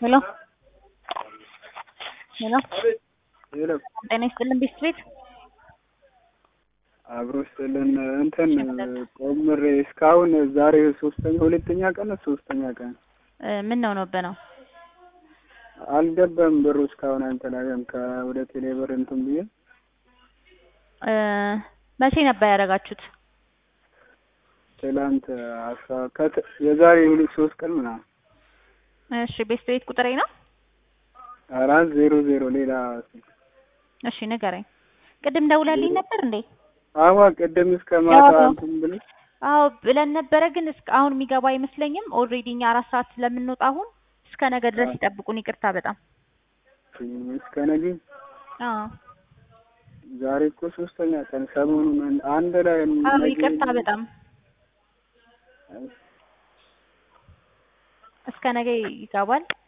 ሄሎ ሄሎ ሄሎ ጤና ይስጥልን ቤት ቤት አብሮ ስጥልን እንትን ቆምሬ እስካሁን ዛሬ ሶስተኛ ሁለተኛ ቀን ነው ሶስተኛ ቀን ምን ነው ነው በነው አልገባም ብሩ እስካሁን አልተላከም ከወደ ቴሌ ብር እንትን ብዬ መቼ ነበር ያደረጋችሁት? ትላንት አስራ ከት የዛሬ ሁለት ሶስት ቀን ምናምን እሺ ቤት ቤት ቁጥሬ ነው አራት ዜሮ ዜሮ ሌላ እሺ ንገረኝ። ቅድም ደውለልኝ ነበር እንዴ? አዋ ቅድም እስከ ማታ አዎ። እንትን ብለሽ አዎ ብለን ነበረ፣ ግን እስከ አሁን የሚገባ አይመስለኝም። ኦልሬዲ እኛ አራት ሰዓት ስለምንወጣ አሁን እስከ ነገ ድረስ ይጠብቁን። ይቅርታ በጣም እስከ ነገ አዎ ዛሬ እኮ ሶስተኛ ቀን ሰሞኑን አንድ- አንድ ላይ አዎ ነገ- ይቅርታ በጣም እስከ ነገ ይገባል።